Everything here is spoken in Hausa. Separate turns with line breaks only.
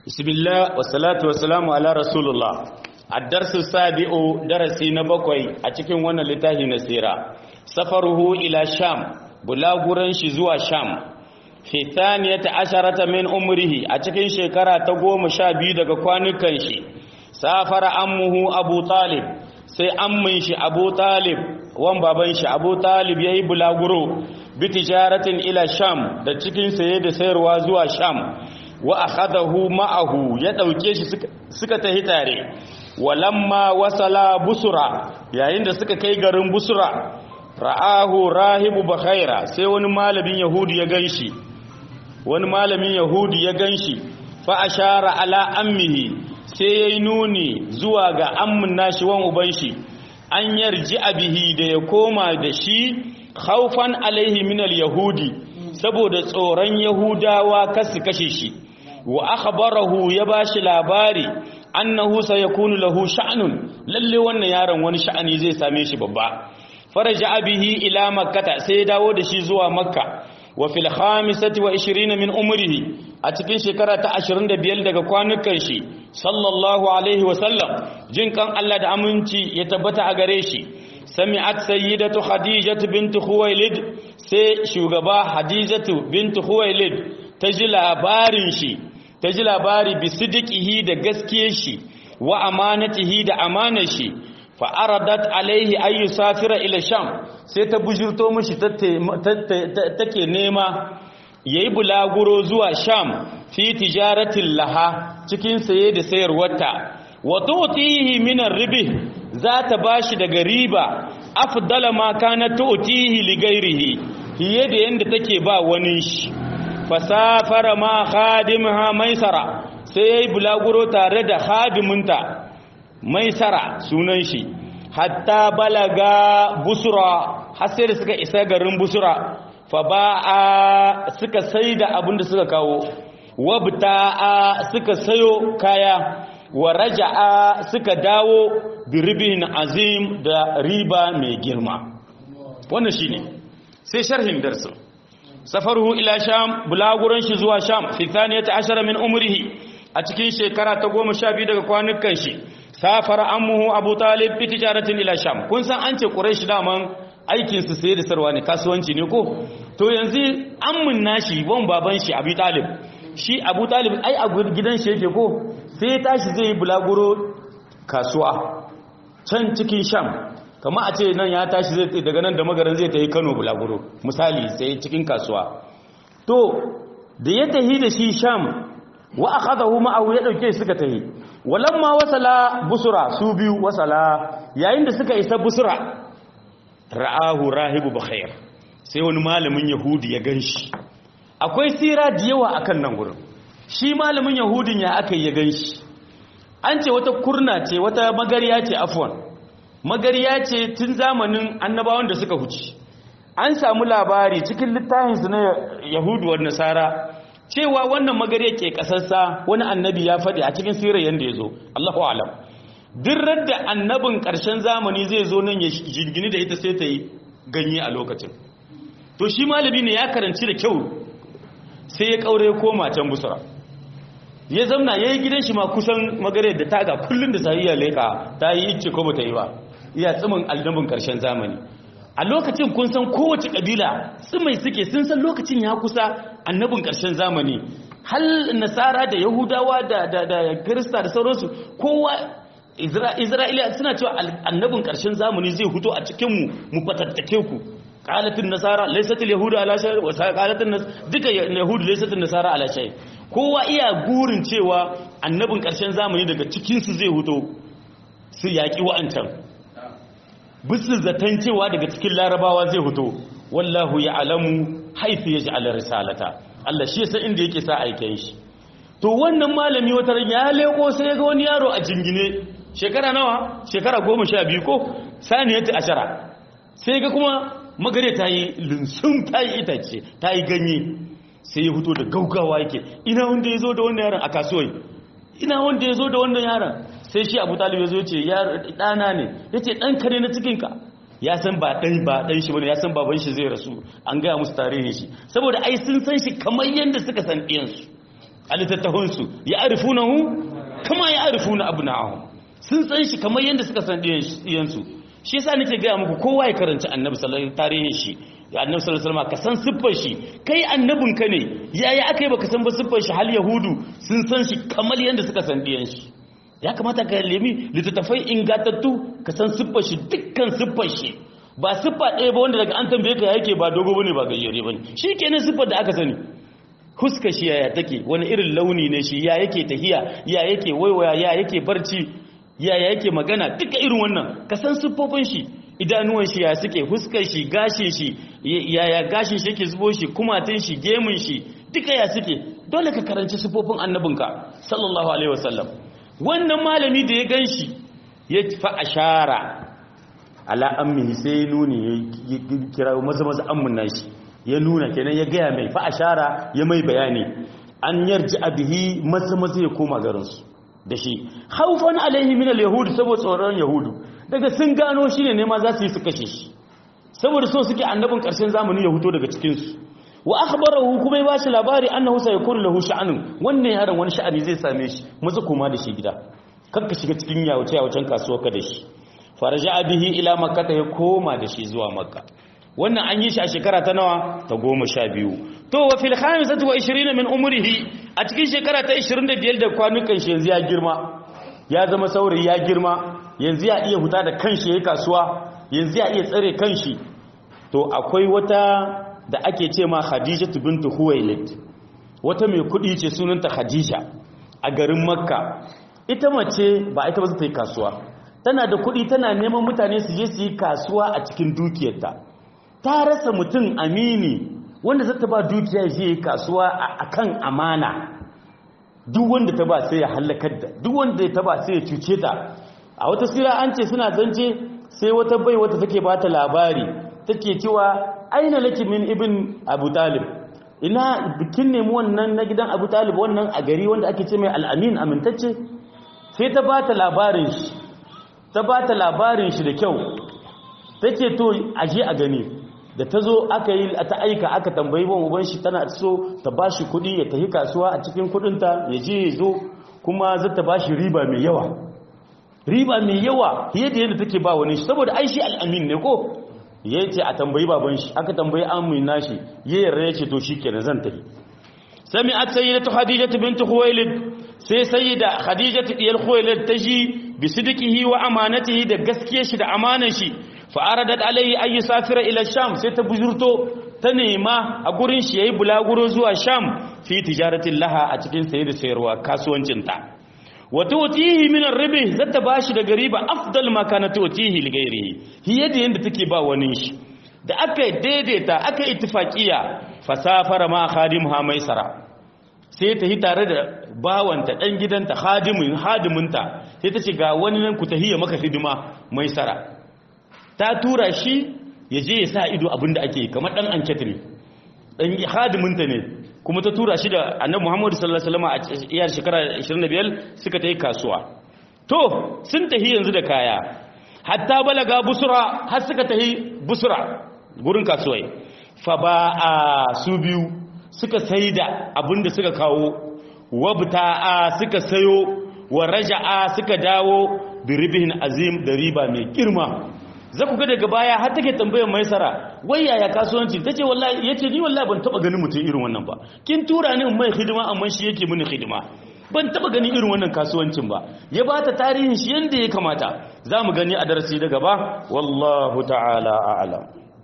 بسم الله والصلاة والسلام على رسول الله الدرس السابع درسي نبقي أتكين وانا لتاهي نسيرا سفره إلى شام بلاغورن شزوى شام في ثانية عشرة من عمره أتكين شكرا تقوم شابي دقا كوانكن شي سافر أمه أبو طالب sai ammin shi Abu Talib wan baban shi Abu Talib yayi bulaguro bi tijaratin ila Sham da cikin saye da sayarwa zuwa Sham wa akhadahu ma'ahu ya dauke shi suka tahi tare walamma wasala busura yayin da suka kai garin busura ra'ahu rahibu bakhaira sai wani malamin yahudi ya ganshi wani malamin yahudi ya ganshi fa ashara ala ammihi sai yayi nuni zuwa ga ammin nashi wan uban shi an yarji abihi da ya koma da shi khaufan alaihi min al-yahudi saboda tsoron yahudawa kasu kashe shi wa akhbarahu ya bashi labari annahu sayakunu lahu sha'nun lalle wannan yaron wani sha'ani zai same shi babba faraja bihi ila makkata sai ya dawo da shi zuwa makka wa fil khamisati wa 20 min umrihi a cikin shekara ta 25 daga kwanukan shi sallallahu alaihi wa sallam jin kan Allah da aminci ya tabbata a gare shi sami'at sayyidatu khadijatu bint khuwailid sai shugaba hadijatu bint khuwailid ta ji labarin shi ta ji labari bi sidiqihi da gaskiyar shi wa amanatihi da amanar shi fa aradat alaihi ay yusafira ila sham sai ta bujurto mishi take nema yayi bulaguro zuwa sham fi tijaratin laha cikin saye da sayarwarta wa tu'tihi min ar-ribh za ta bashi daga riba afdala ma kana tu'tihi li ghairihi fiye da yanda take ba wani shi fasafara ma khadimha maisara sai yayi bulaguro tare da khadiminta maisara sunan shi hatta balaga busra har sai da suka isa garin busra fa ba'a suka saida abin da suka kawo wabta'a suka sayo kaya wa raja'a suka dawo biribin azim da riba mai girma wannan shine sai sharhin darsin safaruhu ila sham bulaguran shi zuwa sham fi thaniyata ashara min umrihi a cikin shekara ta goma sha biyu daga kwanukan shi safara ammuhu abu talib fi tijaratin ila sham kun san an ce quraish daman aikin su sai da sarwa ne kasuwanci ne ko to yanzu ammun nashi wan baban shi abu talib shi abu talib ai a gidan shi yake ko sai ya tashi zai yi bulaguro kasuwa can cikin sham kama a ce nan ya tashi zai daga nan da magaran zai ta yi kano bulaguro misali sai cikin kasuwa to da ya tahi da shi sham wa akhadahu ma'ahu ya dauke suka tahi walamma wasala busura su biyu wasala yayin da suka isa busura ra'ahu rahibu bakhair sai wani malamin yahudi ya ganshi akwai sira da yawa akan nan gurin shi malamin yahudin ya aka ya ganshi an ce wata kurna ce wata magariya ce afwan magariya ce tun zamanin annabawan da suka huci an samu labari cikin littafinsu na yahudu wa nasara cewa wannan magariya ke kasarsa wani annabi ya faɗi a cikin sirar yadda ya zo allahu alam dirrar da annabin ƙarshen zamani zai zo nan ya jingini da ita sai ta yi ganye a lokacin to shi malami ne ya karanci da kyau sai ya ƙaure koma can busura ya zamna ya yi gidan shi ma kusan magariyar da taga kullum da sahiya leka ta yi ice ko ba ta yi ba iya tsimin aldabin ƙarshen zamani a lokacin kun san kowace ƙabila tsimai suke sun san lokacin ya kusa annabin ƙarshen zamani hal nasara da yahudawa da kirista da sauransu kowa isra'ila suna cewa annabin ƙarshen zamani zai huto a cikinmu mu fatattake ku qalatin nasara laysatil yahudu ala shay wa qalatin nas duka yahudu laysatil nasara ala shay kowa iya gurin cewa annabin ƙarshen zamani daga cikin su zai huto su yaki wa'ancan bisu zaton cewa daga cikin larabawa zai huto wallahu ya'lamu haythu yaj'al risalata Allah shi yasa inda yake sa aiken shi to wannan malami wata ya leko sai ga wani yaro a jingine shekara nawa shekara 12 ko saniyati ashara sai ga kuma magare ta yi linsun ta yi itace ta yi ganye sai ya fito da gaugawa yake ina wanda ya zo da wannan yaron a kasuwai ina wanda ya zo da wannan yaron sai shi abu talib ya zo ce ɗana ne ya ce ɗanka ne na cikinka ya san ba ɗan ba ɗan shi bane ya san baban shi zai rasu an gaya musu tarihin shi saboda ai sun san shi kamar yadda suka san ɗiyansu a littattafansu ya arifunahu kama ya arifuna abna'ahum sun san shi kamar yadda suka san diyansu shi yasa nake gaya muku kowa ya karanci annabi sallallahu alaihi tarihin shi annabi sallallahu alaihi wasallam ka san siffar shi kai annabin ka ne yaya akai baka san ba siffar shi hal yahudu sun san shi kamar yadda suka san diyan shi ya kamata ka lemi littattafai ingantattu ka san siffar shi dukkan siffar shi ba siffa ɗaya ba wanda daga an tambaye ka yake ba dogo bane ba gayyare bane shikenan siffar da aka sani huska shi yaya take wani irin launi ne shi ya yake tahiya ya yake waiwaya ya yake barci ya yake magana duka irin wannan ka san siffofin shi idanuwan shi ya suke huskar shi gashin shi yaya gashin shi yake zubo shi kumatin shi gemun shi duka ya suke dole ka karanci siffofin annabinka sallallahu alaihi wasallam wannan malami da ya ganshi ya fa ashara ala ammi sai nuni ya kira maza maza ammun nashi ya nuna kenan ya gaya mai fa ashara ya mai bayani an yarji abihi maza maza ya koma garinsu da shi haufan alaihi min al-yahud saboda tsoron yahudu daga sun gano shi ne ma za su yi su kashe shi saboda so suke annabin ƙarshen zamani ya huto daga cikinsu wa akhbarahu kuma ya bashi labari annahu sayakunu lahu sha'anun wannan yaron wani sha'ani zai same shi maza koma da shi gida kar ka shiga cikin yawace yawacen kasuwa ka da shi faraja bihi ila makka ta ya koma da shi zuwa makka wannan an yi shi a shekara ta nawa ta goma sha biyu to wa fil khamisati wa 20 min umrihi a cikin shekara ta 25 da kwanukan shi yanzu ya girma ya zama saurayi ya girma yanzu ya iya huta da kanshi yayin kasuwa yanzu ya iya tsare kanshi to akwai wata da ake ce ma Khadija bintu Huwailid wata mai kudi ce sunanta Khadija a garin Makka ita mace ba ita ba ta yi kasuwa tana da kudi tana neman mutane su je su yi kasuwa a cikin dukiyarta ta rasa mutum amini wanda zata ba dukiya je yi kasuwa a kan amana duk wanda ta ba sai ya halakar da duk wanda ta ba sai ya cuce ta a wata sira an ce suna zance sai wata bai wata take ba ta labari take cewa aina laki min ibn abu talib ina bikin nemi wannan na gidan abu talib wannan a gari wanda ake ce mai al'amin amintacce sai ta ba ta labarin shi ta ba ta labarin shi da kyau take to aje a gani da ta zo aka yi ta aika aka tambayi ban uban shi tana so ta ba shi kuɗi ya tafi kasuwa a cikin kuɗinta ya je ya zo kuma za ta ba shi riba mai yawa riba mai yawa fiye da yadda take ba wani shi saboda ai shi al'amin ne ko ya ce a tambayi baban shi aka tambayi amin nashi ya yarda ya ce to shi kenan zan tafi sami a tsayi da ta hadijatu bintu huwailid sai sai da hadijatu diyar huwailid ta ji bi sidikihi wa amanatihi da gaskiyar shi da amanar shi fa aradat alayhi ay yusafira ila sham sai ta bujurto ta nema a gurin shi yayi bulaguro zuwa sham fi tijaratin laha a cikin saye da sayarwa kasuwancin ta wa tu'tihi min ar-ribh zata bashi daga riba afdal ma kana tu'tihi li ghairihi hiya da yanda take ba wani shi da aka daidaita aka ittifaqiya fasafara ma khadimha maisara sai ta yi tare da bawanta dan gidanta khadimin hadiminta sai ta ce ga wani nan ku tahiya maka hidima maisara ta tura shi ya je ya sa ido abinda ake kamar dan anket ne dan hadiminta ne kuma ta tura shi da annabi Muhammadu sallallahu alaihi wasallam a iyar shekara 25 suka tayi kasuwa to sun tahi yanzu da kaya hatta balaga busra har suka tahi busra gurin kasuwai fa ba a su biyu suka saida abinda suka kawo wabta'a suka sayo wa raja'a suka dawo bi ribihin azim da riba mai girma za ku ga daga baya har take tambayar maisara wai yaya kasuwanci ta ce wallahi ya ce ni wallahi ban taba ganin mutum irin wannan ba kin tura ni in mai hidima amma shi yake mini hidima ban taba ganin irin wannan kasuwancin ba ya ba ta tarihin shi yadda ya kamata za mu gani a darasi da gaba wallahu ta'ala a'lam